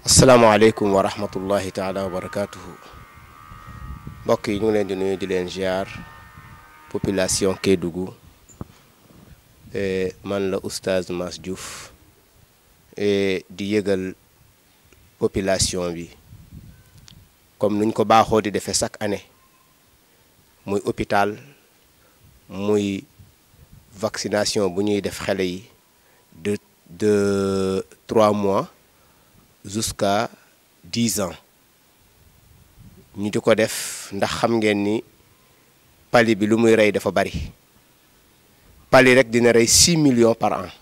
asalaamaaleykum wa rahmatullahi taala wa barakaatuhu mbokk yi ñu ngi leen di nuyu di leen ziar population Kédougou man la oustaz Mass Diouf di yëgal population bi comme nuñ ko baaxoo di defee chaque année muy hôpital muy vaccination bu ñuy def xale yi de de trois mois jusqu'à dix ans ñu di ko def ndax xam ngeen ni pali bi lu muy rey dafa bari pali rek dina rey six millions par an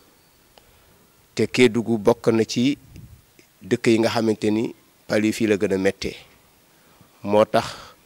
te Kédougou bokk na ci dëkk yi nga xamante ni pali fii la gën a méttee moo tax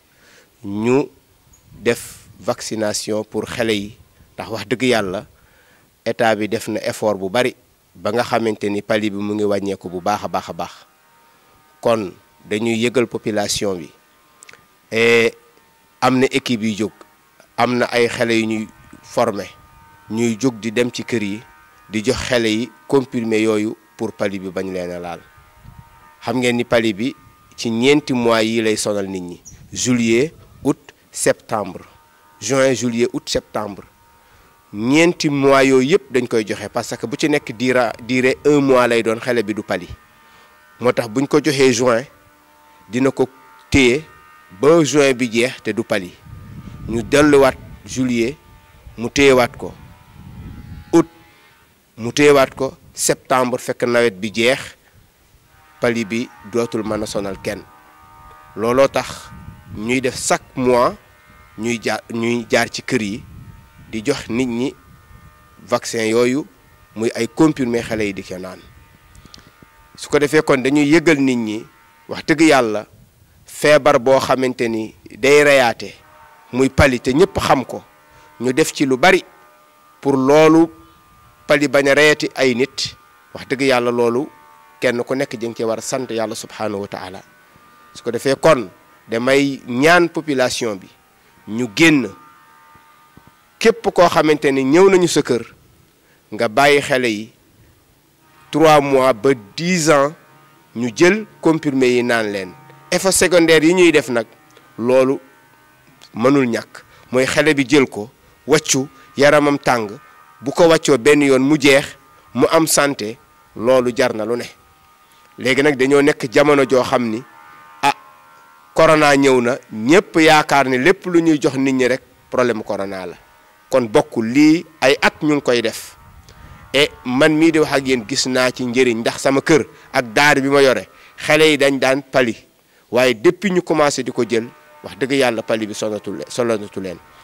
ñu def vaccination pour xale yi ndax wax dëgg yàlla état bi def na effort bu bari ba nga xamante ni pali bi mu ngi wàññeeku bu baax a baax a baax kon dañuy yëgal population bi et am na équipe yu jóg am na ay xale yu ñuy former ñuy jóg di dem ci kër yi di jox xale yi comprimé yooyu pour pali bi bañ leen a laal xam ngeen ni pali bi ci ñeenti mois yi lay sonal nit ñi juillet août septembre juin juillet août septembre ñeenti mois yooyu yëpp dañ koy joxe parce que bu ci nekk diira diire un mois lay doon xale bi du pali moo tax buñ ko joxee juin dina ko téye ba juin bi jeex te du pali ñu delluwaat juillet mu téyewaat ko août mu téyewaat ko septembre fekk nawet bi jeex pali bi dootul mën a sonal kenn looloo tax ñuy def chaque mois ñuy jaar ñuy jaar ci kër yi di jox nit ñi vaccin yooyu muy ay comprimé xale yi di ko naan su ko defee kon dañuy yëgal nit ñi wax dëgg yàlla feebar boo xamante ni day reyaate muy pali te ñëpp xam ko ñu def ci lu bari pour loolu pali bañ a reyati ay nit wax dëgg yàlla loolu kenn ku nekk jëng ci war a sant yàlla subhanahu wa taala su ko defee kon damay ñaan population bi ñu génn képp koo xamante ni ñëw nañu sa kër nga bàyyi xale yi trois mois ba dix ans ñu jël comprimé yi naan leen effet secondaire yi ñuy def nag loolu mënul ñàkk mooy xale bi jël ko wàccu yaramam tàng bu ko wàccoo benn yoon mu jeex mu am santé loolu jar na lu ne léegi nag dañoo nekk jamono joo xam ni ah corona ñëw na ñépp yaakaar ni lépp lu ñuy jox nit ñi rek problème corona la kon bokk lii ay at ñu ngi koy def et man mii di wax ak yéen gis naa ci njëriñ ndax sama kër ak daar bi ma yore xale yi dañ daan pali waaye depuis ñu commencé di ko jël wax dëgg yàlla pali bi sonatu leen sonatu leen